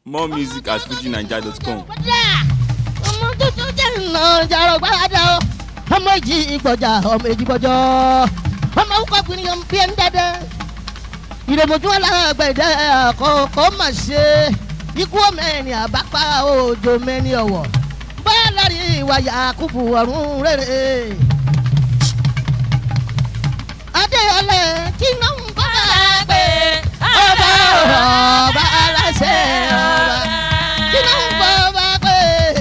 more music at fujinaija.com. ọmọ tuntun jẹ́ ìnà ìjàrọ̀ gbàdá o ọmọ ìjì ìgbọ̀jà ọmọ ìjì gbọ̀jọ́ ọmọ òkò gbìyànjú bí ẹni dẹ́dẹ́ ìrèmọ̀jú alágbẹ̀dẹ àkọ́kọ́ mà ṣe ikú mẹ́ni àbápá òjò mẹ́ni ọ̀wọ̀ báyà lárí ìwà yakubu ọ̀run rere. adéyọlẹ tí iná ń bá gbé ọba ọba aláṣẹ ọba tí iná ń bá ọba gbé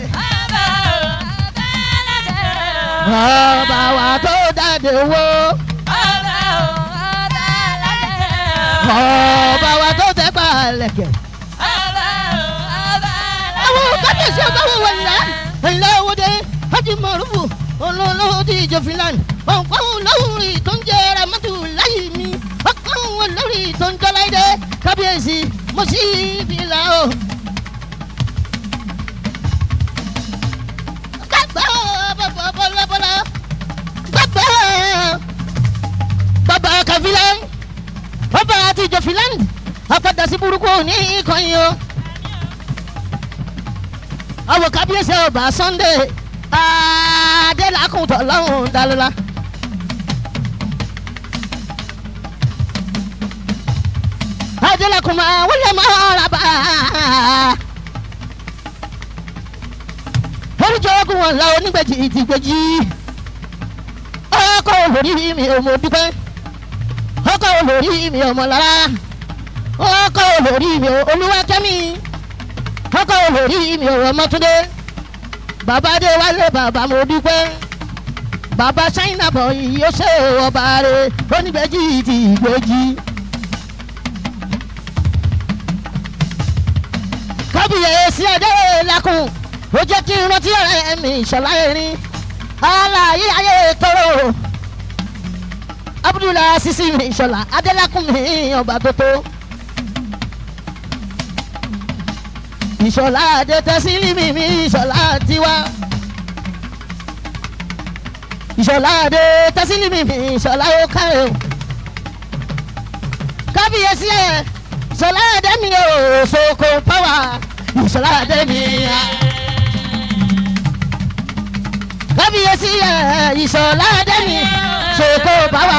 ọba wa tó dáde wo ọba wa tó tẹ́ pa lẹ̀kẹ̀. àwọn kábíyèsí ọba wò wọ̀ ńlá ńlá òde hajj mọ̀rúfù olólùwò tí ìjọ finland ọ̀pọ̀ olórí tó ń jẹ́ ramatu láyé mi ọ̀pọ̀ olórí tó ń jọlá ìdẹ kábíyèsí mo sì fi là ó. gbàgbọ́ bọ̀bọ̀ bọ̀lọ́bọ̀lọ́ gbàgbọ́ bàbá kàfilà ọba àti ìjọ finland apàdà sí burúkú ní ìkànnì o àwọn kábíyèsí ọba sunday adélakùntàn lọ́hùn dalóla. adélakùn máa wọlé máa rà bá oríjọ ogun wọn la onígbèjì ìdìgbèjì ọkọ olórí mi ò mọ dúpẹ́ ọkọ olórí mi ò mọ lára ọkọ olórí mi ò olúwakẹ́mi ọkọ olórí mi ò ọmọtúndé bàbá dé wálé bàbá mo dúpẹ́ bàbá ṣáínà bọ̀ yìí ó ṣe ọba rẹ̀ onígbèjì ti ìgbèjì. kábíyèsí adé lakùn ó jẹ́ kí n rántí ọ̀rẹ́ mi ìṣọ̀lá erin aláyé ayé tóró abudulayi sisi mi ìṣọ̀lá adélakùn mi ọba tó tó. ìṣọ̀lá adé tẹ́sílì mi mi ìṣọ̀lá tiwa. ìṣọ̀lá adé tẹ́sílì mi mi ìṣọ̀lá ó kárẹ̀ o. kábíyèsí ẹ̀ ìṣọ̀lá adé mi ò soko pàwà ìṣọ̀lá adé mi. kábíyèsí ẹ̀ ìṣọ̀lá adé mi soko pàwà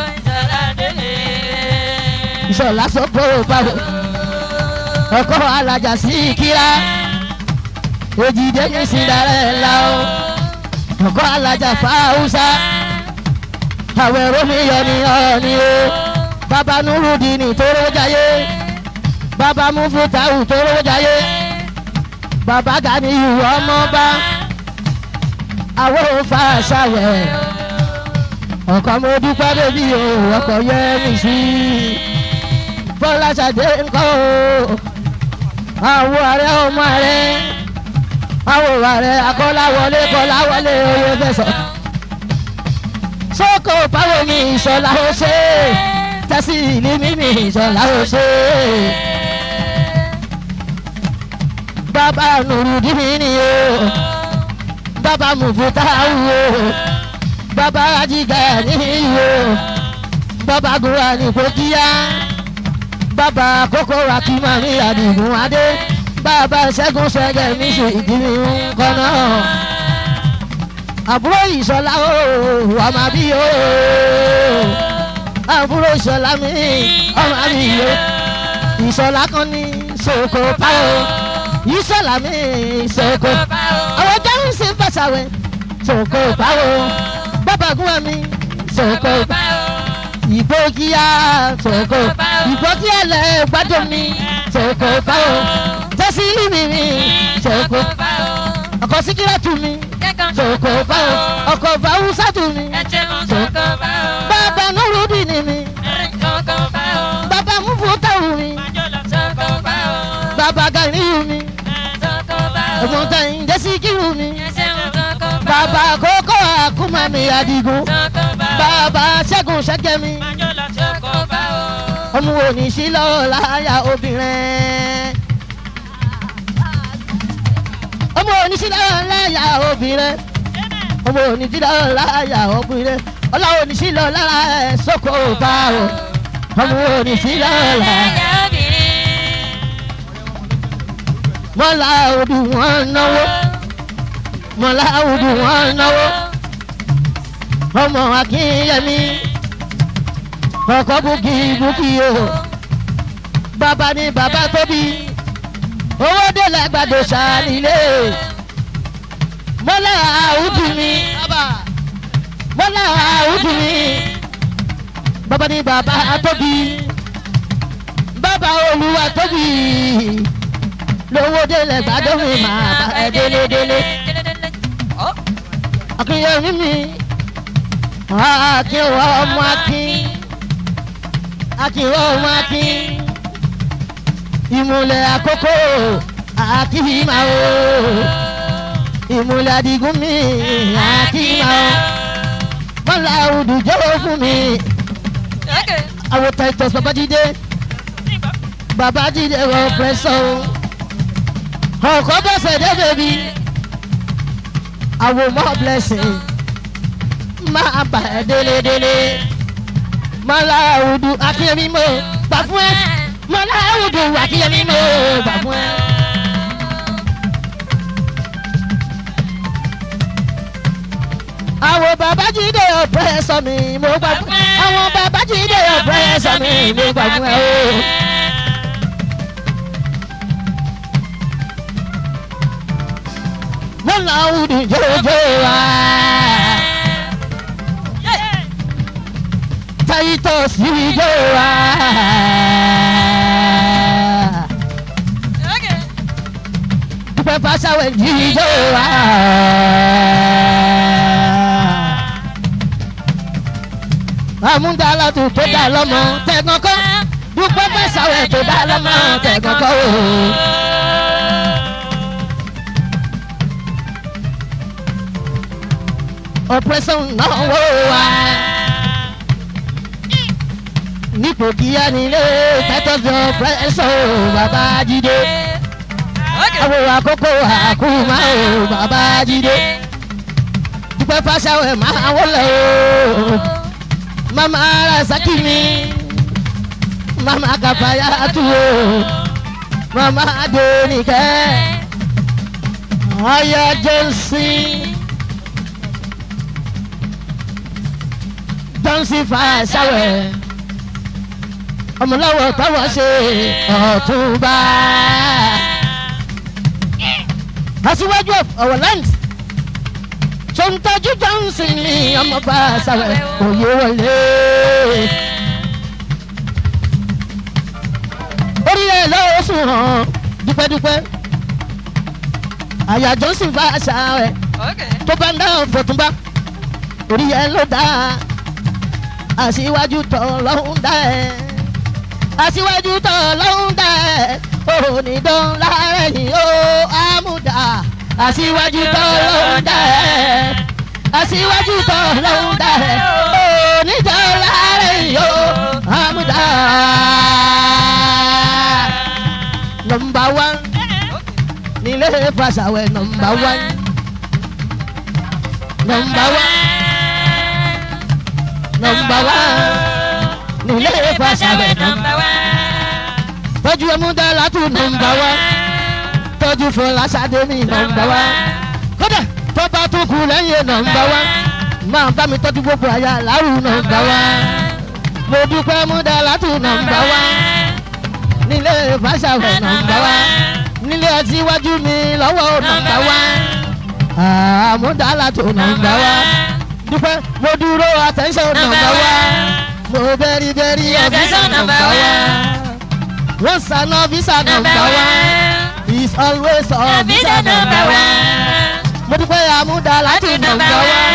ìṣọ̀lá soko pàwà ọkọ alájà sí kíra òjìdé ní cinderella o ọkọ alájà fáwùsà àwọn ẹ̀rọ mi yọ ní ọ̀ọ́ni o bàbá nurudini tóró jayé bàbá mufutahu tóró jayé bàbá ganiyu ọmọba àwọn òfa ṣàwẹ̀ ọkọ mo dúpẹ́ bébí o ọkọ yẹ mi sí fọláṣadé ńkọ́ o àwọn ààrẹ ọmọ ààrẹ àwọn ààrẹ akọ́láwọlé kọ́láwọlé oyè fẹsọ̀ sóko báwo ni ìṣọ̀lá ó ṣe tẹ́sí ìlú mímì ìṣọ̀lá ó ṣe bàbá nùrùdíní ni o bàbá mùfútáwù o bàbá ajígà ní o bàbá gùrà ní kókíyá bàbá kókó akímọ̀ ní àdìgún adé bàbá ṣẹ́gun ṣẹ́gẹ̀ mi ṣe ìdílé ńkọ́ náà. àbúrò ìṣọ̀lá o ọmọ bí o àbúrò ìṣọ̀lá mi ọmọ bí o ìṣọ̀lá kan ní ṣòkò pa o ìṣọ̀lá mi ṣòkò àwọn jẹun sí bàṣàwẹ̀ ṣòkò pa o bàbá gún mi ṣòkò pa o ìgbókíá ṣòkò ìgbókíá lẹ gbádùn mi ṣòkò pa o tẹ́sí mi mi ṣòkò ọkọ̀ síkírà tù mí ṣòkò pa o ọkọ̀ fàwùsà tù mí ṣòkò bàbá nurudi ni mi bàbá mufutawu mi bàbá ganiyu mi ẹ̀mọ̀tẹ̀yìn jẹ́síkírù mi bàbá kókó àkúmọ̀ mi àdìgún bàbá ṣẹ́gun ṣẹ́gẹ́ mi ọmọ òní sí lọ́wọ́ láyà obìnrin ọmọ òní sí lọ́wọ́ láyà obìnrin ọmọ òní sí lọ́wọ́ láyà obìnrin ọlọ́wọ́ òní sí lọ́wọ́ lára ẹ̀ sóko bá o ọmọ òní sí lọ́wọ́ láyà. mọ́lá odù wọn náwó mọ́lá odù wọn náwó ọmọ akínyẹmí ọkọ búkì búkì o bàbá ni bàbá tóbi owó délẹ̀ gbàdọ̀ sàlílé mọ́lá odù mi mọ́lá odù mi bàbá ni bàbá tóbi bàbá olúwa tóbi lówó délẹ̀ gbàdọ̀ mi máa bá ẹ délé délé akínyẹmí mi akin wa ọmọ akin akin wa ọmọ akin ìmùlẹ̀ àkókò akíma o ìmùlẹ̀ àdìgún mi akíma o mọ́lá òdùjọ́ fún mi àwọn titus babájídé babájídé wọ pẹ́sọ́ ọkọ̀ bọ́sẹ̀ dé bèbí àwọn mọ́ blessing máa bà ẹ́ délédélé. Mọ́lá òdu akínyẹmí mo gbà fún ẹ. Mọ́lá òdu akínyẹmí mo gbà fún ẹ. Àwọn babájídé ọ̀pẹ́ sọ mi mo gbà fún ẹ. Àwọn babájídé ọ̀pẹ́ sọ mi mo gbà fún ẹ o. Mọ́lá òdu jòjò wá. Titus yíyó wa. Dúpẹ́ Fásáwẹ̀ yíyó wa. Àmúdàlá tó tó dá lọ́mọ tẹ̀gàn kọ́. Dúpẹ́ Fásáwẹ̀ tó dá lọ́mọ tẹ̀gàn kọ́ o. Ọ̀pẹ̀sán náà wò wá nípò kíá nílé tẹ́tọ́jọ́ pẹ́sọ̀ bàbá jídé. àwọn àkókò àkúmá o bàbá jídé. dúpẹ́ fásáwẹ̀ máa wọlé o. mama rasaki mi mama kàfáyà tu o. mama adéníkẹ́ ọ̀yà jọ́sìn. jọ́sìn fásáwẹ̀ ọmọláwọ̀ táwọn ṣe ọ̀túnba. aṣíwájú ọ̀wọ̀ land sọ̀ǹtàjú johnson ní ọmọọba sàwẹ̀ òye wọlé. orí ẹ̀ lọ́wọ́ sùn hàn dúpẹ́dúpẹ́ àyà johnson bá sàwẹ̀ tó bá ń dá ọ̀fọ̀túnba orí ẹ̀ ló dá aṣíwájú tọ̀ lọ́hùn dá ẹ̀ aṣíwájú tọ̀ lọ́hún dẹ̀ onídán lárẹ̀yìn ó àmúdá aṣíwájú tọ̀ lọ́hún dẹ̀ aṣíwájú tọ̀ lọ́hún dẹ̀ onídán lárẹ̀yìn ó àmúdá. nọmba wán nílé fàṣàwẹ̀ nọmba wán nọmba wán nọmba wán nílé fàṣàwẹ̀ nọmba wán tọ́jú ẹmúdá látú nọmba wán tọ́jú fọláṣadé mi nọmba wán kódà tó bá tún kú lẹ́yìn nọmba wán máa bá mi tọ́jú gbogbo àyà láwù nọmba wán mo dúpẹ́ ẹmúdá látú nọmba wán nílé fàṣàwẹ̀ nọmba wán nílé ọtí iwájú mi lọ́wọ́ nọmba wán àmúdá látú nọmba wán dúpẹ́ mo dúró attention nọmba wán mo bẹ́rí bẹ́rí ọ̀fíìsà nọmba wán wọ́n sànà visa nọmba wán is always on visa nọmba wán mo dúpẹ́ àmúdá látú nọmba wán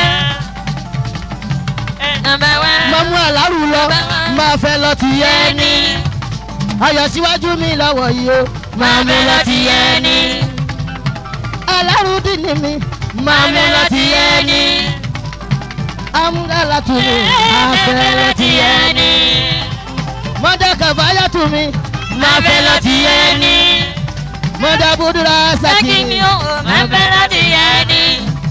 mọ̀mú àlárù lọ máa fẹ́ lọ ti yẹ ní ayọ̀ síwájú mi lọ́wọ́ yìí o máa mú lọ ti yẹ ní àlárù dín ní mi máa mú lọ ti yẹ ní amúdàlá tù mí máa fẹ́ lọ ti yẹ ní mọ́dà kàfáyà tù mí máa fẹ́ lọ ti yẹ ní mọ́dà búdúrà sàkì máa fẹ́ lọ ti yẹ ní.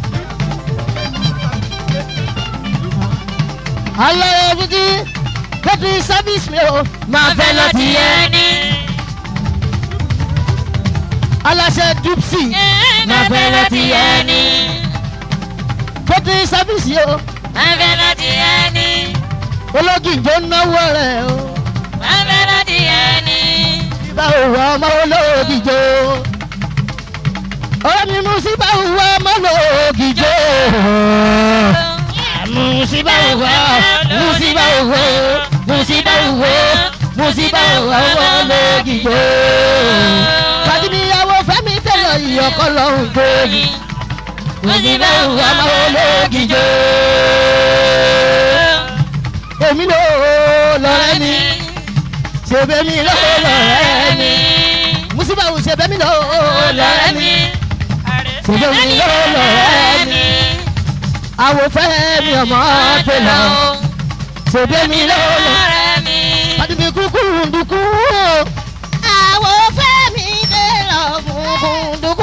ayẹyẹ fújì kẹ́tù sábìsì mi o máa fẹ́ lọ ti yẹ ní. aláṣẹ dupsi máa fẹ́ láti ẹni. pété sáfìsì o máa fẹ́ láti ẹni. ológìjọ náwó rẹ o máa fẹ́ láti ẹni. síbá òwò ọmọ ológìjọ ọ̀rẹ́ mi mú síbá òwò ọmọ ológìjọ musiba òwò musiba òwò musiba òwò musiba òwò ọmọ ológìjọ fàdíníyàwó fẹmi tẹlẹ ìyọkọ lọhùn gbòòyì musiba òwò ọmọ ológìjọ èmi ló lọrẹ ni ṣèbẹmi ló lọrẹ ni musiba òwò ṣèbẹmi ló lọrẹ ni ṣèbẹmi ló lọrẹ ni àwọn fẹ́ mi ọmọ tẹlẹ ṣèbẹmi ló lọrẹ fàdíní kúkú ndùkú àwọn fẹ́ mi tẹlẹ kúkú ndùkú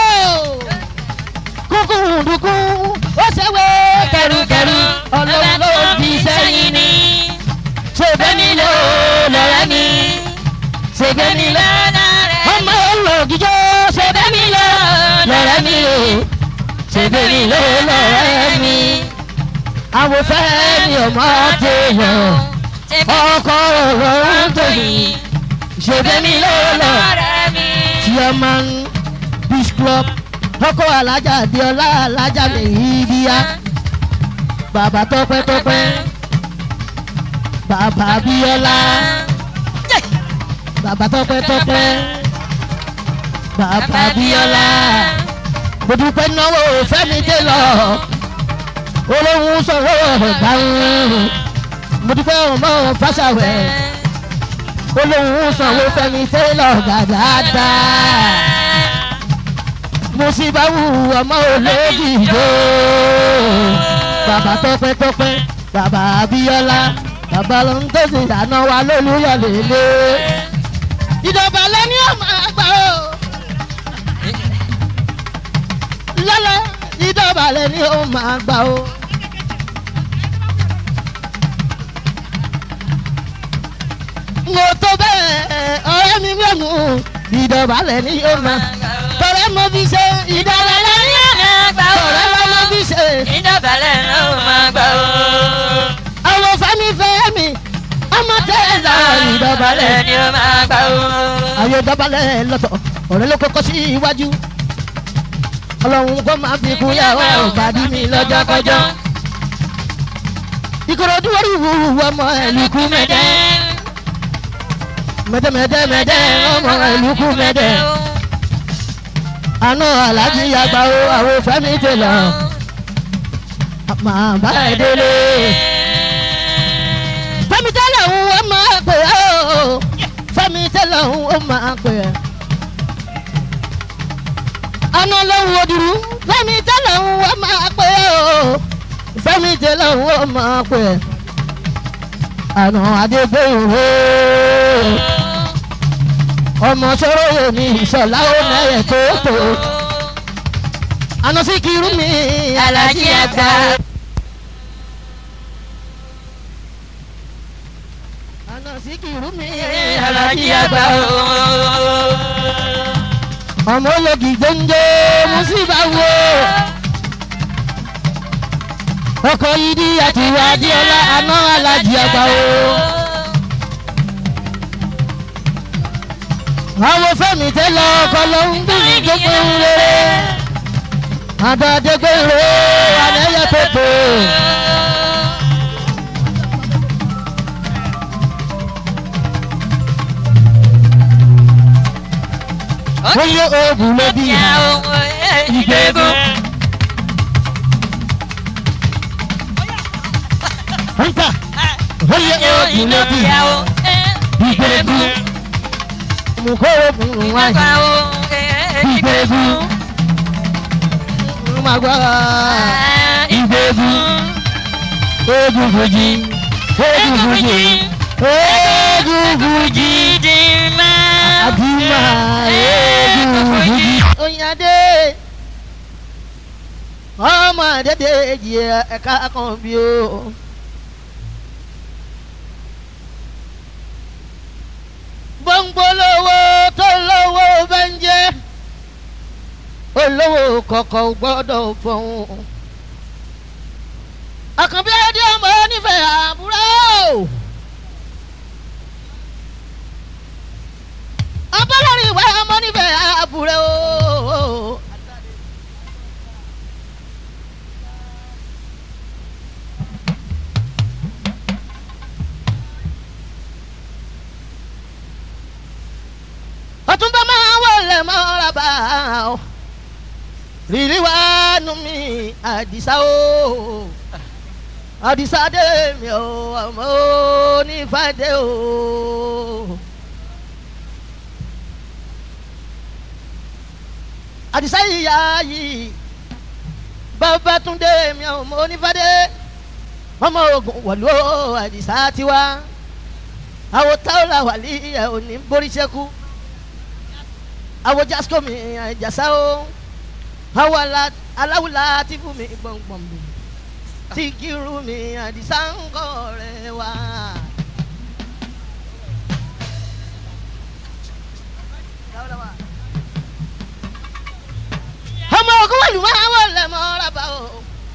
kúkú ndùkú ó ṣèwé kẹrùkẹrù ọlọ́run ló fi sẹ́yìn ni ṣèbẹmi ló lọrẹ ni ṣèbẹmi ló ọmọ ológijó ṣèbẹmi ló lọrẹ mi o ṣèbẹmi ló lọrẹ mi àwọn fẹ́ mi ọmọ tẹlẹ ọkọ ọ̀rọ̀ ń tòyìn ṣèbẹmi ló lọ chairman beach club ọkọ alájà adéọlá alájà mèhídíà bàbá tọpẹtọpẹ bàbá abíọ́lá bàbá tọpẹtọpẹ bàbá abíọ́lá mo dúpẹ́ náwó fẹ́mi dé lọ olóhùn sọ̀rọ̀ gbàùn mo dúpẹ́ ọmọ fásawẹ̀ olóhùn sanwó fẹ́mi dé lọ dáadáa mo sì bá wù ọmọ olódìgbò bàbá tọpẹtọpẹ bàbá abíọ́lá bàbá ló ń tẹ̀sí àná wa lólúyọ̀ lélẹ̀ ìjọba lẹ́ni ọmọ àgbà o lọ́lọ́ ìjọba lẹ́ni ọmọ àgbà o. mo tó bẹ́ẹ̀ ọ̀rẹ́ mi mẹ́mu ìjọba lẹ́ni ọmọ tọrẹ mo fi ṣe ìjọba lẹ́ni ọmọ tọrẹ mo fi ṣe àwọn fẹ́mi fẹ́mi ọmọ tẹ́lá ìjọba lẹ́ni ayé dọ́balẹ̀ lọ́tọ̀ ọ̀rẹ́ ló kọ́kọ́ sí iwájú ọlọ́run kó máa fi kún yàrá òbàdí mi lọ́jọ́ kọjọ́ ìkòròdú orí ìwúwo ọmọ ẹ̀lùkú mẹ́dẹ́ mẹ́dẹ́ mẹ́dẹ́ mẹ́dẹ́ ọmọ ẹ̀lùkú mẹ́dẹ́ àná alájí àgbà o àwọn fẹ́mi tẹ̀lọ̀ màá bá ẹ délé fẹ́mi tẹ́lẹ̀ ń wọ́n máa pè é o fẹ́mi tẹ́lẹ̀ ń wọ́n máa pè é àná lọ́hùn òdùrú fẹ́mi tẹ́lẹ̀ ń wọ́n máa pè é o fẹ́mi tẹ́lẹ̀ ń wọ́n máa pè é àná adégbèwò ọmọ sọ̀rọ̀ yóò ní ìṣọ̀lá ó mẹ́rẹ̀ tó tó àná sí kiri mi alájí àgbà. àná sí kiri mi alájí àgbà ọmọ ológi gbóngbó musiba wo ọkọ yìí di àtiwá adéọlá àná alájí àgbà o. àwọn fẹ́mi tẹ́lẹ̀ ọkọ ló ń gbìn gbogbo rere àdàdégbé rere àlẹ́yẹ pépè. Oye oògùn ló bí ìgbégun. Nta oye oògùn ló bí ìgbégun. Mùkóró mú wáyé ìgbégun. Màgbá ìgbégun. Oògùn fòjì. Oògùn fòjì. Oògùn fòjì. Àdìmá oògùn fòjì. Oyinade ọmọ àdédé èjì ẹ̀ka kan bí o. Gbòǹgbò lówó tó lówó bẹ́ńjẹ́. olówó kọ̀kọ̀ gbọ́dọ̀ fọ̀hún. àkànbí adé ọmọ onífẹ̀ẹ́ àbúrò. abọ́lọ́rin ìwé ọmọ onífẹ̀ẹ́ àbúrò. ọtúnbọ máa wọlé mọ́ra bá ọ rírí wá nù mí àdìsá o àdìsá dé mi ò ọmọ onífàdé o. àdìsá yìyá yìí bàbá tún dé mi ò ọmọ onífàdé ọmọ ogun wọ̀lú o àdìsá tiwa àwọn táwọn làwàlí ẹ̀ ò ní borí ṣẹ́kù awo jasko mi jasa o awo alawula ti fún mi gbọ̀ngbọ̀n mi ti kiru mi àdìsá ńkọ rẹ wá. ọmọ ogun wẹ̀lú máa wọlé mọ́ra bá o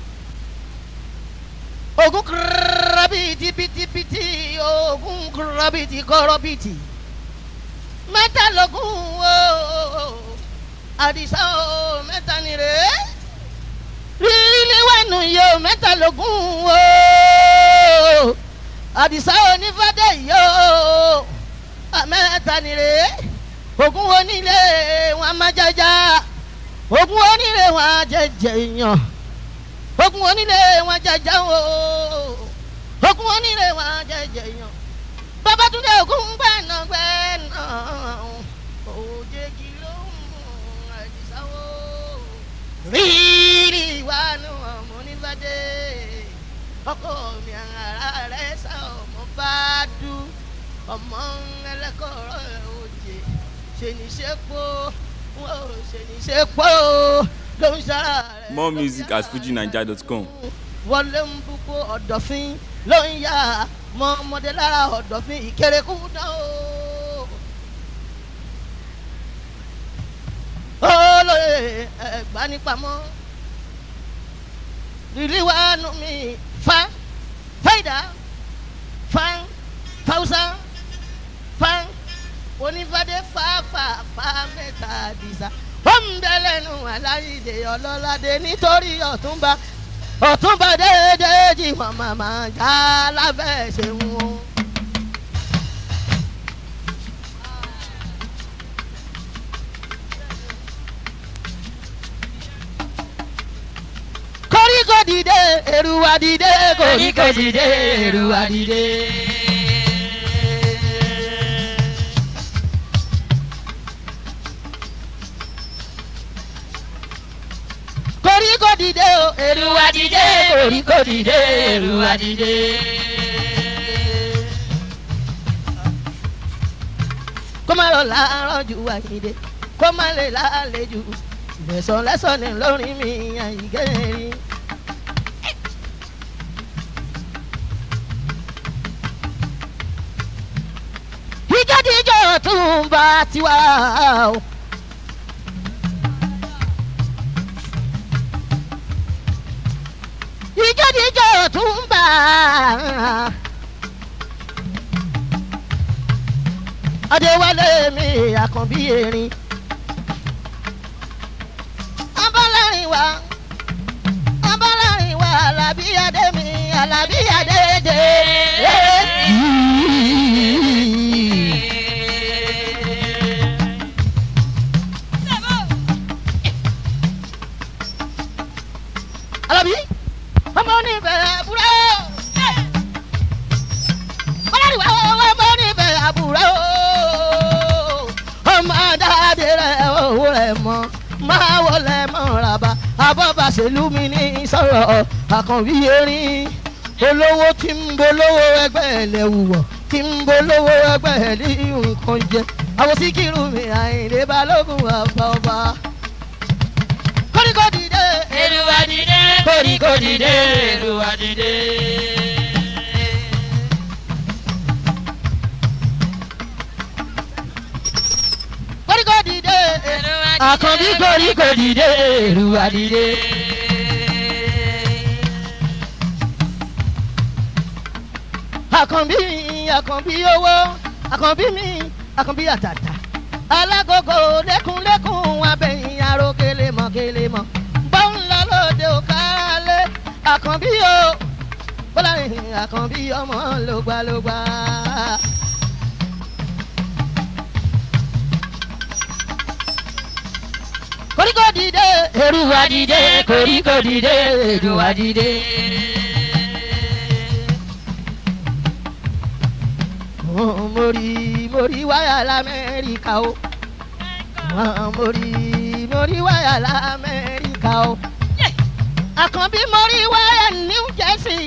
ogun kúrọ́bìtì pìtìpìtì ogun kúrọ́bìtì kọ́rọ́bìtì mẹ́tàlógún o àdìsá o mẹ́ta ni rè é rírí wẹ̀nù yìí o mẹ́tàlógún o àdìsá onífàdé yìí o mẹ́ta ni rè é ogún onílé wọn má jájá ogún onílé wọn jẹjẹ yàn ogún onílé wọn jẹjẹ o ogún onílé wọn jẹjẹ yàn babatunde ogun gbẹ̀nà gbẹ̀nà òjèjì ló ń mú àdìsáwò rírì ìwánu ọmọ onífàdé ọkọ mi ara rẹ sá ọmọ bá dú ọmọ ẹlẹkọrọ òjè ṣèníṣẹpọ wọn ò ṣèníṣẹpọ ló ń ṣara rẹ. More music at fujinaija.com. wọlé ń bukú ọ̀dọ̀fín ló ń yá mọ ọmọdé lára ọ̀dọ̀fín ìkérekú náà o. olóye ẹ̀gbánipamọ́ rìlíwánu mi fa fáìdá fa fáwùsá fa onífàdé fàáfàá mẹ́ta dìsa ó ń bẹ lẹ́nu aláìdè ọlọ́ládé nítorí ọ̀túnba ọ̀túnba déédéé jí wọn màmá já lábẹ́ ṣe wọn. koríko dìde èrúwà dìde koríko dìde èrúwà dìde. koríko dìde o èrúwà dìde koríko dìde èrúwà dìde. kó má lọ láàárọ̀ ju àyíde kó má lè lálejò lẹ́sọ̀ lẹ́sọ̀ ní lórí mi àyíkẹ́rì. ìjọ́díjọ́ tún bá tiwa o. ìjọ́díjọ́ tún bá adéwálé mi àkànbí erin abọ́lárin wa abọ́lárin wa alábí adé mi alábí adé dé. alábí ọmọ onífẹ̀ẹ́ àbúrò bọ́lárin wa ọmọ onífẹ̀ẹ́ àbúrò ọmọ adáde rẹ̀ owó rẹ̀ mọ́ máa wọlé mọ́raba abọ́bàṣẹ́lú mi ní sọ̀rọ̀ àkànbí erin olówó tí ń bolówó ẹgbẹ́ ẹ̀lẹ́ wùwọ̀ tí ń bolówó ẹgbẹ́ ẹ̀lẹ́ nǹkan jẹ àwọn síkírù mi àyìnlé balógun àbá ọba. kórìkò dìde Èrùwà dìde, kórìkò dìde èrùwà dìde. kórìkò dìde Èrùwà àkànbí koríko dìde èrúwà dìde. àkànbí àkànbí owó àkànbí mi àkànbí àtàtà alágogo lẹ́kùnlẹ́kùn abẹ́yìn aró kélémọ̀ kélémọ̀ bọ́ ń lọ lóde òkàlẹ́ àkànbí o bọ́lá rìn àkànbí ọmọ lògbàlògbà. koríko dìde èrúwà dìde koríko dìde èrúwà dìde. Oh, mori mori wáyà lamẹ́ríkà o Oh, mori mori wáyà lamẹ́ríkà o àkànbí mori wáyà new jersey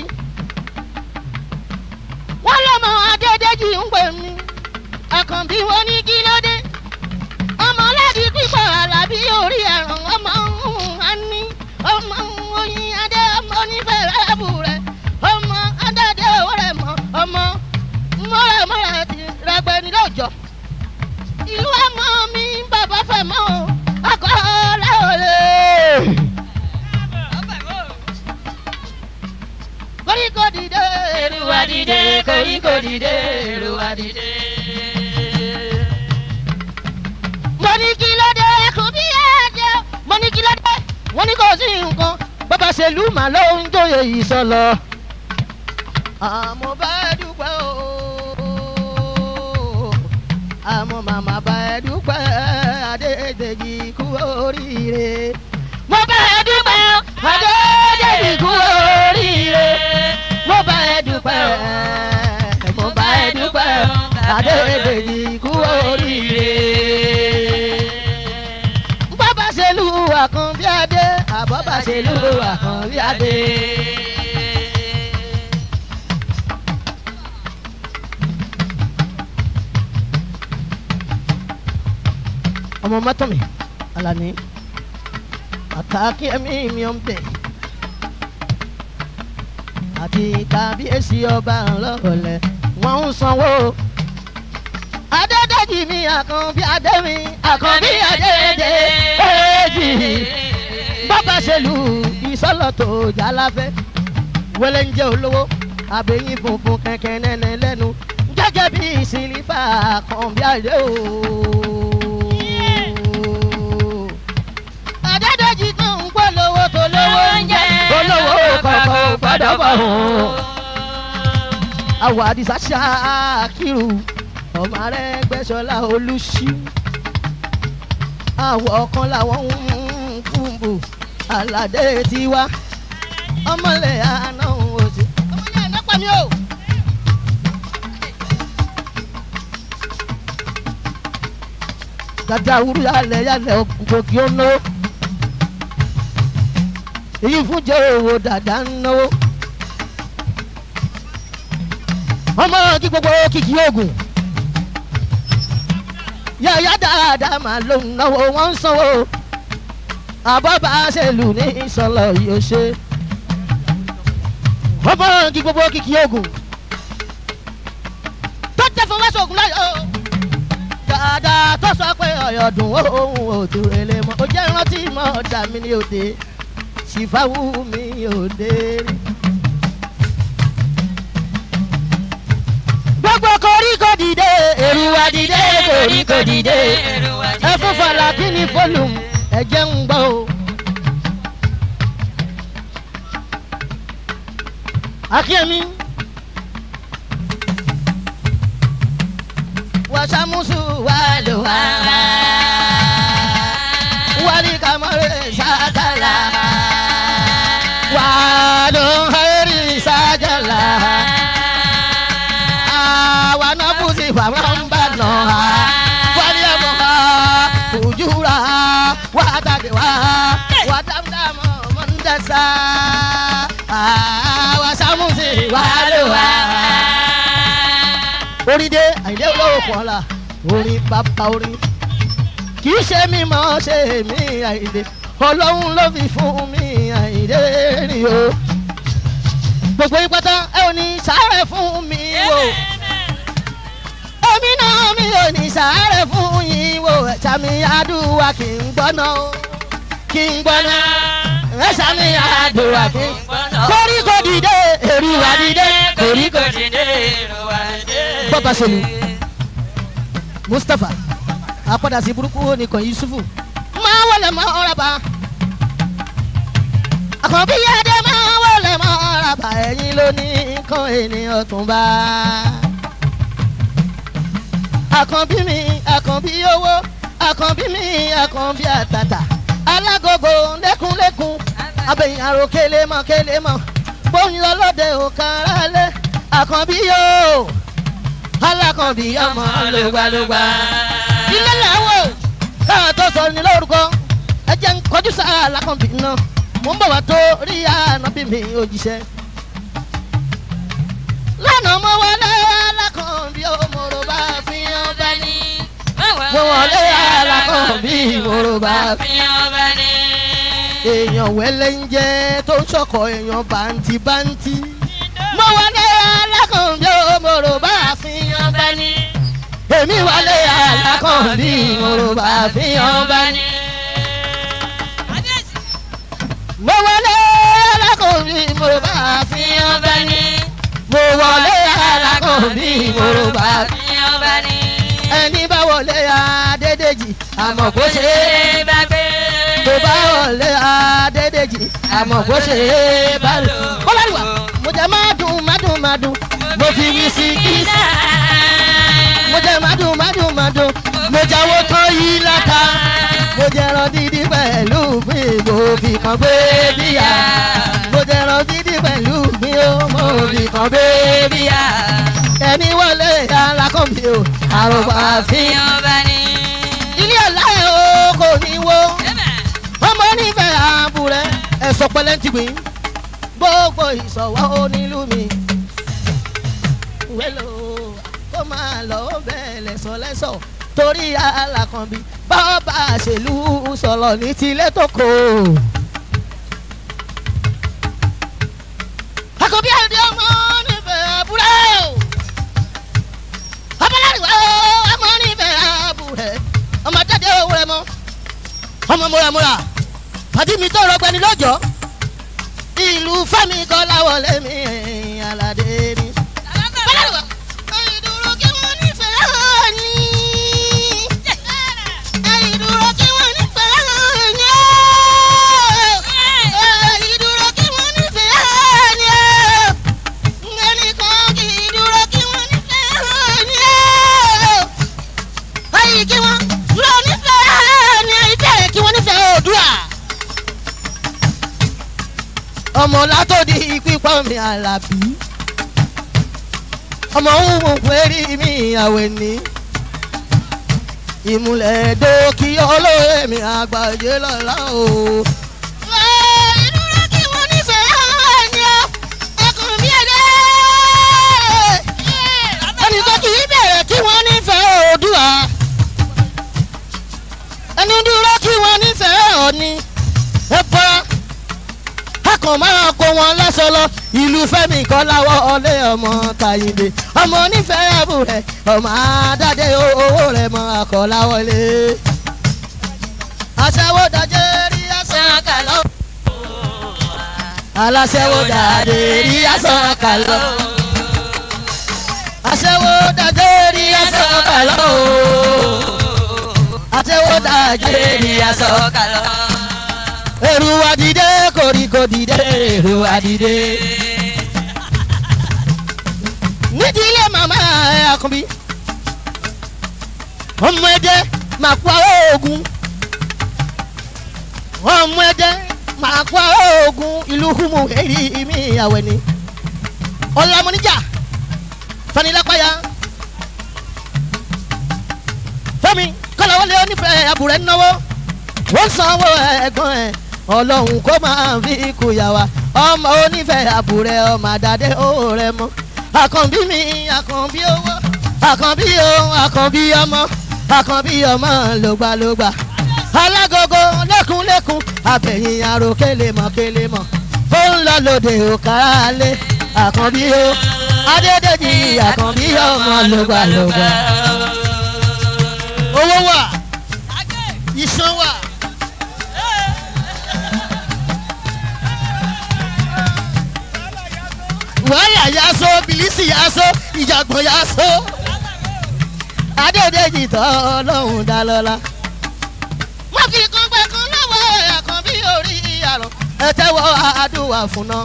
wọ́n lọ́mọ adédèjì ń pè mí àkànbí wọn ní kí ló dé ọmọ aládì pípọ̀ alábí orí ẹ̀ràn ọmọ ani ọmọ oyin adé ọmọ onífẹ̀rẹ̀ ẹ̀bù rẹ̀ ọmọ adádé owó rẹ̀ mọ́ ọmọ mọ́rẹ̀mọ́rẹ̀ ti rẹgbẹ́ ní lọ́jọ́ ìlú ọmọ mi bàbá fẹ́ mọ́ o ọkọ̀ ọ̀làwọlé. koríko dìde èrúwà dìde koríko dìde èrúwà dìde mo ní kí ló dé kò bí ẹ̀jẹ̀ mo ní kí ló dé wọ́n ní kò sí nǹkan bàbá ṣèlú mà ló ń jóye yìí sọlọ. àmọ́ bá ẹ dúpẹ́ o àmọ́ màmá bá ẹ dúpẹ́ adédèjì kú oríire. mo bá ẹ dúpẹ́ o adédèjì kú oríire. mo bá ẹ dúpẹ́ mo bá ẹ dúpẹ́ adédèjì kú oríire bàbá ṣèlú àkànbí adé àbọ̀bá ṣèlú àkànbí adé. ọmọ mọ́tọ́mì alani àkàkí ẹ̀mí mi ò ń bẹ̀ àti kábíyèsí ọba ńlọ́ọ̀lẹ̀ wọ́n ń sanwó adédèjì mi àkànbí adé mi àkànbí adédè èjì bàbá ṣèlú ìsọlọ tó jàláfẹ́ wẹlẹ ń jẹ olówó àbẹ̀yìn funfun kẹ̀kẹ́ nẹ́nẹ́ lẹ́nu gẹ́gẹ́ bí sílífà àkànbí adé o. adédèjì tó ń polówó tó lówó ń jẹ olówó kọ̀ọ̀kan ò gbọ́dọ̀ bọ̀ hàn. àwọ̀ àdìsá ṣáàkìrù ọmọ rẹ gbẹsọlá olùsí àwọ ọkàn làwọn ń kúmbù aládé tiwa ọmọlẹ àná òsì ọmọlẹ àná pa mí o. dada wúru yálẹ yálẹ ògògì ó náwó èyí fún jẹ owó dada ń náwó ọmọ kí gbogbo kìkì oògùn yàyà dáadáa máa ló ń náwó wọn ń sanwó àbọ̀bá ṣèlú ní ìsọlọ yóò ṣe ọmọ kí gbogbo kìkì oògùn tó jẹ́ fún wáṣọ ògùn láyọ̀ dáadáa tó sọ pé ọ̀yọ̀dùn òun ò tún rẹlẹ mọ́ ó jẹ́ rántí mọ́ ọ̀dà mi ní òde ṣìfáwù mi òde rí. gbogbo koríko dìde èrúwà dìde koríko dìde ẹ fún falaki ní fọlùm ẹ̀jẹ̀ ń gbọ́ o. akíyèmí wàsàmùsù wà ló wà wàlí kàmọ́rẹ́ sàkàlà wà ló hẹ́rì sàjàlá wanafuzi famambano waliamoha fujura watadewa watamdamo mondasa wasamusi walowa. orin dé àyìnlé olówó kan la orin bàbá orin kì í ṣe mímọ́ ṣe mí àyìnlé ọlọ́run ló fi fún mi àyìnlé rìn o gbogbo yín pátá ẹ ò ní sáré fún mi o ẹ ò gómìnà mi ò ní sàárẹ̀ fún yín wo ẹ̀ṣà mi àdúrà kì í gbọ́ná o kì í gbọ́ná ẹ̀ṣà mi àdúrà kì í koríko dìde èrúwà dìde koríko dìde èrúwà dìde. bọ́ba sẹ́nu mustapha àpadà sí burúkú nìkan yusufu máa wọlé mọ́ ọ̀rọ̀ bá àkànbí yẹ́dẹ́ máa wọlé mọ́ ọ̀rọ̀ bá ẹ̀yìn ló ní nǹkan ènìyàn tún bá. àkànbí mi àkànbí owó àkànbí mi àkànbí àtàtà alágogo lẹ́kúnlẹ́kún abẹ́yìn àrò kélémọ̀ kélémọ̀ bóyin ọlọ́dẹ òkàrà lé àkànbí yóò alákànbí ọmọ lògbàlògbà ilé làwọ̀ káà tó sọ ní lórúkọ ẹ jẹ́ ń kọjú sáà alákànbí náà mò ń bọ̀ wá tó rí ànábì mi òjíṣẹ́. lánàá mo wọlé alákànbí òmòrò bá fi hàn bá ní. mo wọlé alákànbí òmòrò bá fi èèyàn wẹ́lẹ́ ń jẹ́ tó ń sọ̀kọ̀ èèyàn bàǹtì bàǹtì. mo wọlé alákànbí òmòrò bá fi hàn bá ní. èmi wọlé alákànbí òmòrò bá fi hàn bá ní. mo wọlé alákòóbí mo bá fi hàn bá ní. mo wọlé alákòóbí mo bá fi hàn bá ní. ẹni bá wọlé adédèjì àmọ̀ kó ṣe é bá gbé. mo bá wọlé adédèjì àmọ̀ kó ṣe é bá lò. kọ́láríwá mo jẹ́ má dùn má dùn má dùn mo fi wí sí kíìsì. mo jẹ́ má dùn má dùn má dùn mo jáwọ́ tán yí láta mo jẹran dídí pẹ̀lú mi mo fi kan gbé bíyà mo jẹran dídí pẹ̀lú mi ó mo fi kan gbé bíyà ẹni wọlé alákọ̀ọ́bí o àròpọ̀ àfihàn ilé ọ̀la ẹ̀ o kò ní wo ọmọ onífẹ̀ẹ́ àbúrẹ́ ẹ̀sọ́ pẹlẹ́ ti gbìn gbogbo ìsọ̀wọ́ onílù mi wẹ́lò kó máa lọ bẹ́ẹ̀ lẹ́sọ̀ lẹ́sọ̀ torí alákànbí bàbá àṣèlú sọ̀rọ̀ ní tilé tó kò. àkọ́bí àdé ọmọ nífẹ̀ẹ́ àbúrẹ́ o. abọ́láriwá ọmọ nífẹ̀ẹ́ àbúrẹ́ ọmọ jáde owó rẹ mọ́. ọmọ múramúra àti mi tó rọgbẹni lọ́jọ́ ìlú fẹ́mi kọ́ láwọlé mi aládé ni. abọ́láriwá ìdúró kí wọ́n nífẹ̀ẹ́ ni ìdúró kí wọ́n nífẹ̀ẹ́ ni ìdúró kí wọ́n nífẹ̀ẹ́ ni ẹnìkan kì í dúró kí wọ́n nífẹ̀ẹ́ ni ayé kí wọ́n dúró nífẹ̀ẹ́ ni ìtẹ̀ kí wọ́n nífẹ̀ẹ́ òdúrà. ọmọ látòdì pípọ́ mi àlàbí ọmọ òun péré mi àwẹ̀ ní ìmùlẹ̀ dókì olóyè mi àgbàjẹ́ lọ́la o. ìdúró kí wọ́n nífẹ̀ẹ́ ni ó ẹkùn bí ẹ̀dẹ́. ẹnì kan kì í bẹ̀rẹ̀ kí wọ́n nífẹ̀ẹ́ òdùà. ẹni dúró kí wọ́n nífẹ̀ẹ́ òní. ẹ bọ́ra a kàn máa kó wọn lọ́sọ lọ ìlú fẹ́mi kan láwọ́ ọlé ọmọ tàyíǹde ọmọ onífẹ̀ẹ́ ẹ̀bù rẹ̀ ọmọ àdáde owó rẹ̀ mọ àkọ́láwọlé. aṣẹ́wó dajé rí ẹ̀sán kàlọ́. aláṣẹ́wó dàdé rí ẹ̀sán kàlọ́. aṣẹ́wó dajé rí ẹ̀sán kàlọ́. aṣẹ́wó dajé rí ẹ̀sán kàlọ́ èrò wa dìde koríko dìde èrò wa dìde. nídìílé màmá ẹ àkànbí ọmọ ẹdẹ máa pa oògùn ọmọ ẹdẹ máa pa oògùn ìlú humu èyí mi àwẹ̀ ni ọlámọ́níjà fanilápáyà fẹ́mi kọ́láwọlé onífẹ̀ẹ́ àbúrẹ́ náwó wọ́n sanwó ẹ̀gbọ́n ẹ̀ ọlọ́run kó máa fi ikú yà wá ọmọ onífẹ̀ẹ́ àbúrẹ́ ọmọ àdàdé owó rẹ mọ́ àkànbí mi àkànbí owó àkànbí ohun àkànbí ọmọ àkànbí ọmọ lògbàlògbà alágogo lẹ́kùnlẹ́kùn abẹ̀yìn àrò kélemọ̀ kélemọ̀ ó ń lọ lóde òkàlẹ̀ àkànbí o adédèjì àkànbí ọmọ lògbàlògbà. owó wà iṣan wà. wàhálà yaso bìlísì yaso ìjàgbọ̀n yaso adédèjì tọ́ ọlọ́run dá lọ́la. má fi kan pẹ́ kan lọ́wọ́ àkànbí orí àrùn ẹ tẹ́wọ́ àdúrà fún náà.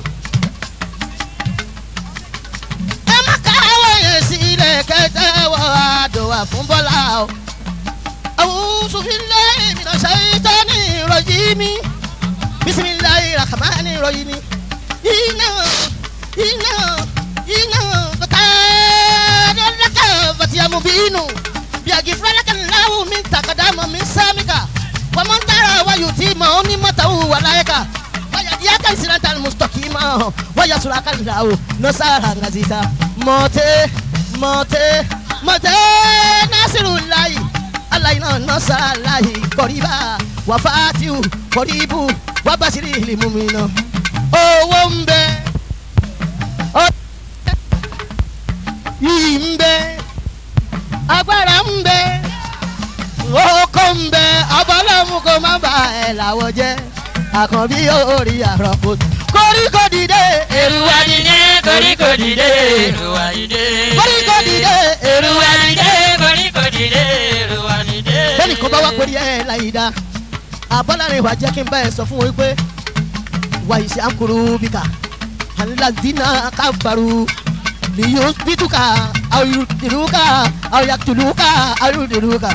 ẹ má káwọ́ yẹn sílẹ̀ kẹ́tẹ́wọ́ àdúrà fún bọ́lá o. àwùjọ fi lé ìmìnà ṣẹ́yìntàn ní ìrọ̀jì mi bisimilayi rahamani ìrọ̀jì mi. iná iná iná bàtàdàdàkà fatiyamu bínú biagi fúlẹ́lẹ́kẹ̀ ńláwó mi takadama mi sámíkà wàmọ́ntàrà wáyù tí mà ó ní mọ́tàwù wàláyẹ̀ká wáyà kan siranta mustakima wáyà suraka ńláwó nọ́sàrà ngazita mọ́tẹ́ mọ́tẹ́ mọ́tẹ́ nasiru láyì alayina nọ́sàrà láyì kọ́ríbà wàfàtìwù kọ́ríbù wàbàṣírí ìlímùmínà owó ń bẹ́ẹ̀ yìí ń bẹ agbára ń bẹ oko ń bẹ abọ́lọ́mù kò má bà ẹ̀ làwọ̀ jẹ́ àkànbí orí àrọ́pò koríko dìde Èrùwà dìde, koríko dìde, èrùwà dìde. koríko dìde Èrùwà dìde, koríko dìde, èrùwà dìde. bẹ́ẹ̀ni kò bá wá pé ẹ̀ láyé dá abọ́lárin ìwà jẹ́ kí n bá ẹ sọ fún wọn pé wàyí sí àkùrú bíkà aládìínà kábàrú liyusbituka aw yutiluka aw yaktuluka aw yudiluka.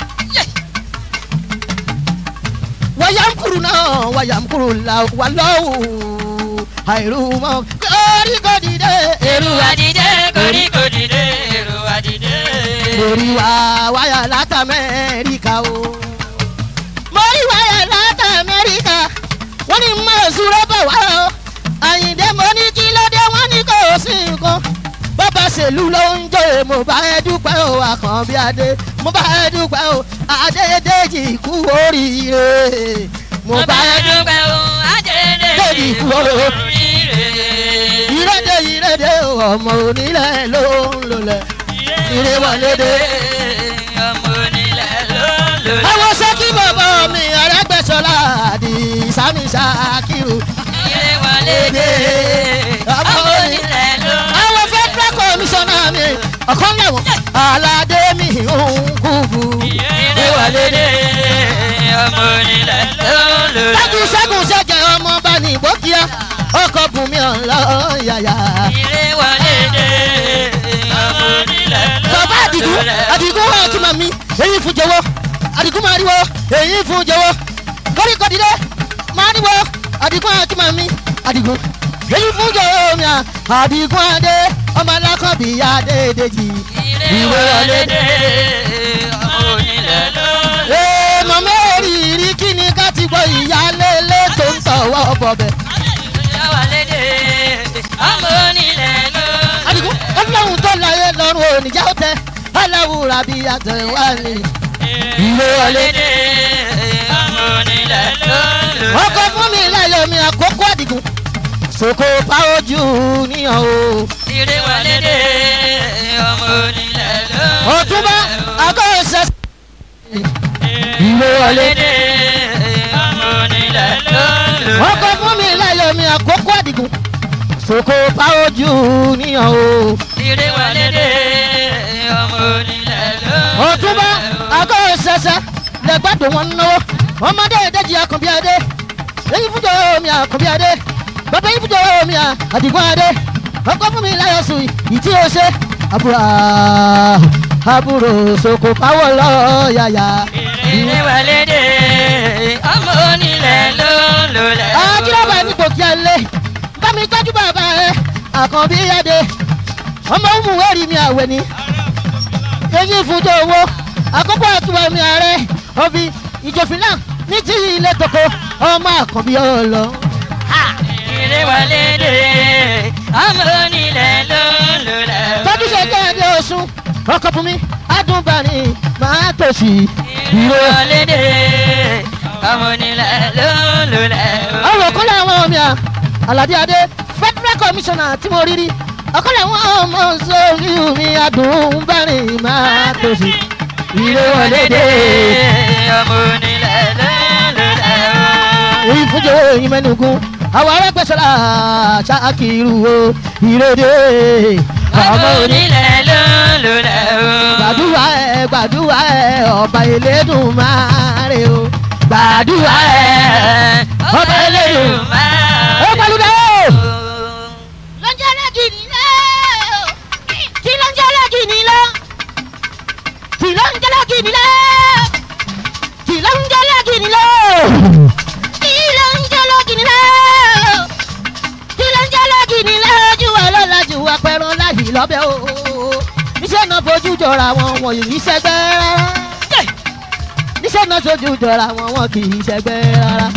wayamkuruna wayamkurula walawu àìrùmọ koríko dìde Èrùwà dìde, koríko dìde, èrùwà dìde. mórí wa wáyà láti amẹ́ríkà o. mórí wáyà láti amẹ́ríkà wọ́n ní mọ̀ ṣúrọ́ bọ̀ wá o. àyìndé mo ní kí ló dé wọ́n ní kò sí nǹkan. bàbá ṣèlú ló ń jó e mo bá ẹ dúpẹ́ o àkànbí adé mo bá ẹ dúpẹ́ o adédèjì kú oríire mo bá ẹ dúpẹ́. dúpẹ́ o, ajẹ́dẹ́ Bẹ́ẹ̀ni, ìkú wọ́n- oríire. ìrẹ́dẹ̀ ìrẹ́dẹ̀ ọmọ onílẹ̀ ló ń lọlẹ̀ ìrè wọlé dé. ọmọ onílẹ̀ ló ń lò lẹ́. àwọn sẹ́kí bàbá mi arẹ́gbẹ́sọlá àdì sami sakiru. Ire wọlé dé, ọmọ onílẹ̀ ló ń lò lẹ́. àwọn federal commissioner mi ọ̀kan lẹ́wọ̀n aládé mi ń kúbu. Ire wọlé dé, ọmọ onílẹ̀ ló ń lò lẹ́. dájú sẹ́gun sẹ́jẹ̀ ọmọ bá ní ìbókíá ọkọ̀ bùnmi ọ̀la yàyà. Ire wọlé dé, ọmọ onílẹ̀ ló ń lò lẹ́. bàbá àdìgún àdìgún wà kí màmí èyí fún jẹ́wọ́ àdìgún máa ríwọ́ èyí fún jẹ́wọ́ koríko dìde máa ríwọ́ àdìgún àti màmí àdìgún èyí fún jẹ́wọ́ mi à àdìgún adé ọmọ alákọ̀bí adédèjì Ire wọlé dé, ọmọ onílẹ̀ ló ń lò lẹ́. ee mọ̀mọ́ òrìrì kí ni ká ti gbọ́ ìyálélé tó ń tọ̀wọ́ bọ̀bẹ̀ Ire wọlé dé, ọmọ onílẹ̀ ló ń lò lẹ́. àdìgún ọlọ́run tó láyé lọ́rùn òníjà ó tẹ aláwùrà bíi àtẹ̀wá ni. Ire wọlé dé, ọmọ onílẹ̀ ló ń lò lẹ́. ọkọ fún mi láyọ̀ mi àkókò àdìgún sòkò pa ojú níyàn o. Ire wọlé dé, ọmọ onílẹ̀ ló ń lò lẹ́. ọ̀túnba àgọ́ ìṣẹ́. Ire wọlé dé, ọmọ onílẹ̀ ló ń lò lẹ́. ọkọ fún mi láyọ̀ mi àkókò àdìgún sòkò pa ojú níyàn o. Ire wọlé dé, ọmọ onílẹ̀ ló ń lò lẹ́. ọ̀túnba àgọ́ ìṣẹ́ṣẹ́ lẹ́gbàdo wọn náwó ọmọdé ìdẹ́jì àkànbí adé èyí fújọ mi àkànbí adé bàbá yìí fújọ mi àdìgún adé ọkọ fún mi láyọ̀ sùn ìtí o ṣe àbúrò àbúrò sòkò pawọ́ lọ́ọ́ yàyà. Ire wọlé dé, ọmọ onílẹ̀ ló ń lò lẹ́. àkìlọ́bà ní gòkè alẹ́ bámi tọ́jú bàbá ẹ àkànbí adé ọmọ òmù wẹ́rì mi àwẹ̀ ni eyín fúnjọ owó àkókò àtúwà mi ààrẹ òbí ìjòfin náà ní tí ilé toko ọmọ àkànbí ọlọ. Ire wọlé dé, ọmọ onílẹ̀ ló ń lò lẹ́. tọ́jú ṣe jẹ́ ẹdẹ oṣù ọkọ̀ fún mi adúbani máa tòṣì. Ire wọlé dé, ọmọ onílẹ̀ ló ń lò lẹ́. ọ̀rọ̀ kọ́lá àwọn ọmọ mi à aládé adé federal commissioner tí mo rí rí ọkọlẹ̀ wọn mọ sórí mi adùn bẹ́rìn máa tòṣì ìrè wọlé dé. ọmọ onílẹ̀ lọ́lọ́lẹ̀ o. ìfúnjẹ yín mẹ́nugun àwọn arẹ́gbẹ́sọ̀lá ṣáàkiri o ìrè dé. ọmọ onílẹ̀ lọ́lọ́lẹ̀ o. gbàdúrà ẹ gbàdúrà ẹ ọba elédùn máa rè o gbàdúrà ẹ ọba elédùn máa ó pẹ̀lúdé o. lọ́jọ́ lẹ́gì nílẹ̀ o kí lọ́jọ́ lẹ́gì nílẹ̀ kí lọ́jọ́ lẹ́gì nílẹ̀ kí lọ́jọ́ lẹ́gì nílẹ̀ kí lọ́jọ́ lẹ́gì nílẹ̀ kí lọ́jọ́ lẹ́gì nílẹ̀ ojú wa lọ́la ju apẹ̀rọ láyì lọ́bẹ̀ o níṣẹ́ náà fojú jọra wọn wọ̀nyí ní sẹ́gbẹ́ rárá níṣẹ́ náà fojú jọra wọn wọn kì í sẹ́gbẹ́ rárá.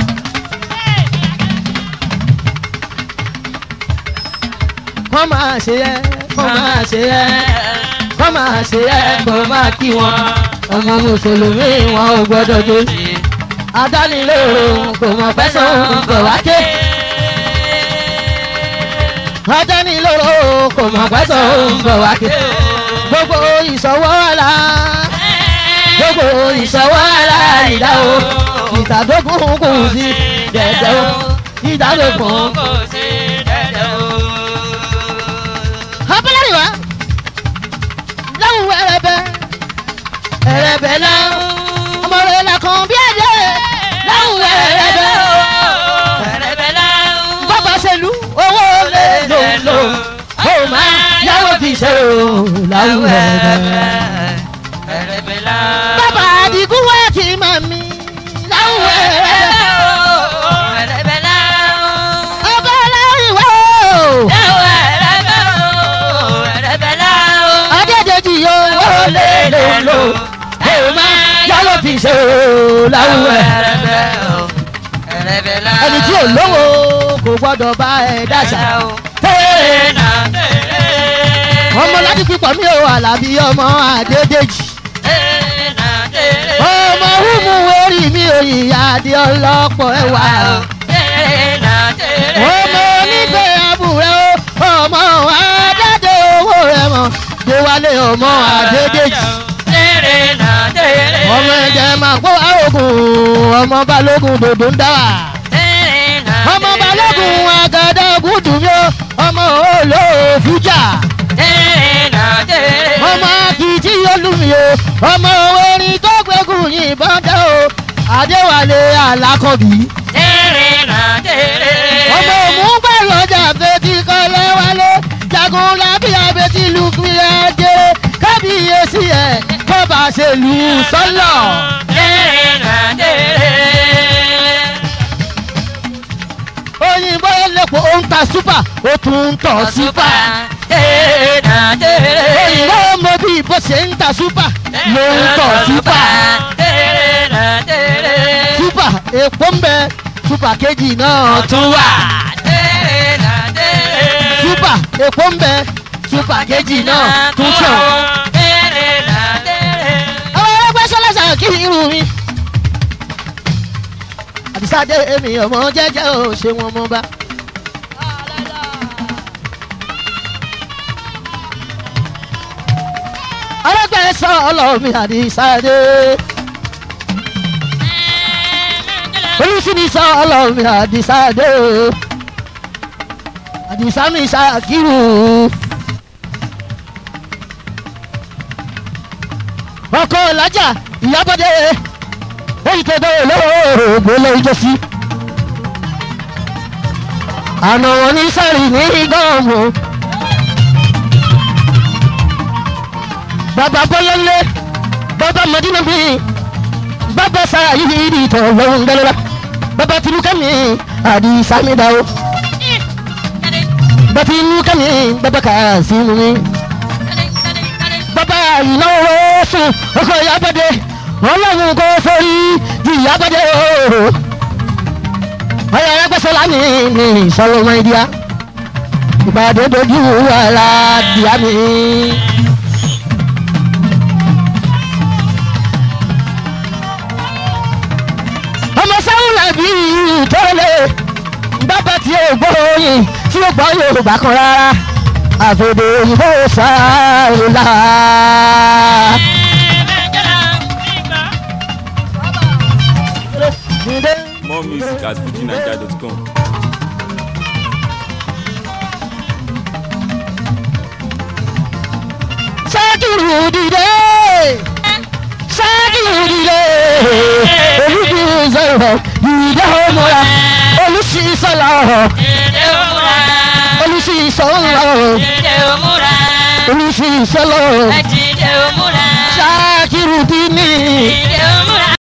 kọ́ máa ṣe ẹ́ kọ́ máa ṣe ẹ́ kọ́ máa ṣe ẹ́ kọ́ máa kí wọn ọmọ mùsùlùmí wọn ò gbọ́dọ̀ jó adánilóró kò mọ̀ fẹ́sàn bọ̀ wá ké adánilóró kò mọ̀ fẹ́sàn bọ̀ wá ké gbogbo ìṣọwọ́ ọ̀la gbogbo ìṣọwọ́ ọ̀la ìdá o ìtàdógún kù sí dẹ̀dẹ̀ o ìdádógún kò sí dẹ́dẹ́ o. abúlé wa láwùn ẹrẹbẹ ẹrẹbẹ láwùn ọmọ rẹ làkàn bí ẹdẹ láwùn ẹrẹbẹ bàbá ṣèlú owó lè lò lò ó máa yàwó fi ṣe o láwùn ẹrẹbẹ. bàbá àdìgún wá kí màmí láwùn ẹrẹbẹ ọba láwùn wá o adédèjì owó lè lò lò ó máa yàwó fi ṣe o láwùn ẹrẹbẹ. ẹni tí ò lówó kò gbọdọ̀ bá ẹ dáṣà. ọmọ láti pípọ̀ mi ò àlàbí ọmọ àdédèjì. ọmọ húmù orí mi ò yìyà adé ọlọ́pọ̀ ẹwà. ọmọ onífẹ̀ẹ́ àbúrẹ́ o ọmọ àdáde owó rẹ̀ mọ̀ déwálé ọmọ àdédèjì. ọmọ ẹ̀jẹ̀ máa kó àrògùn ọmọ balógun dòdò ń dá wà. ọmọ balógun àgàdà gùdù mi o ọmọ olóòfújà. ọmọ akitì olùmí o ọmọ orin tó gbẹ́gùn yìnbọn dá o adéwálé alákọ̀bí. ọmọ òmùgbà lọ́jà fetí kọ́lé wálé jagun lábí abetí lùkúrẹ́ jẹ́ kábíyèsí ẹ̀ kó bá ṣe lù ú sọ́lọ̀. òyìnbó lẹ́pọ̀ ó ń ta súpà ó tún ń tọ̀ súpà. òyìnbó mọ bí bó ṣe ń ta súpà ló ń tọ̀ súpà. súpà èpo ń bẹ súpà kejì náà tún wà. súpà èpo ń bẹ súpà kejì náà tún sàn. àwọn ẹgbẹ́ sọ́lẹ́sà kí irun mi. àdìsáde èmi ọmọ jẹ́jẹ́ ò ṣe wọn mọ́ bá. ọlọ́gbẹ́ sọ ọlọ́mi àdìsáde. olùsíní sọ ọlọ́mi àdìsáde. àdìsámi ṣàkírù. ọkọ làjà ìyábọ̀dé èyí tó bẹ̀rẹ̀ lóògbé lórí jọ́sí. àná wọn ní sáré ní gọ́ọ̀mù. bàbá bọ́lọ́lé bàbá mọ̀dínà mi bàbá sára yìí ní ìtọ̀ lọ́wọ́n gẹ́lẹ́lá bàbá tìlúkẹ́ mi àdì sàmì dáwọ́ bàbá tìlúkẹ́ mi bàbá kà sí mi bàbá ìnáwó sùn ọkọ̀ ìyábọ̀dé ọlọ́run kò sórí di ìyábọ̀dé ooo ọyọ ẹgbẹ́sọ̀lá mi ní ìsọlọmọ ìdíyà ìbàdàn dojú wàhálà díà mi. ọmọ sáwọn làbí ìtọ́lẹ̀ bàbá tí ó gbọ́ oyin tí ó gbọ́ yorùbá kan rárá àfẹ̀dẹ̀ òyìnbó sáàlà. More music at fujinaija.com. sákìrù dìde sákìrù dìde olùdí sọ̀rọ̀ dìde ọmọra olùsísọ̀lá olùsísọ̀lá olùsísọ̀lá sákìrù dìní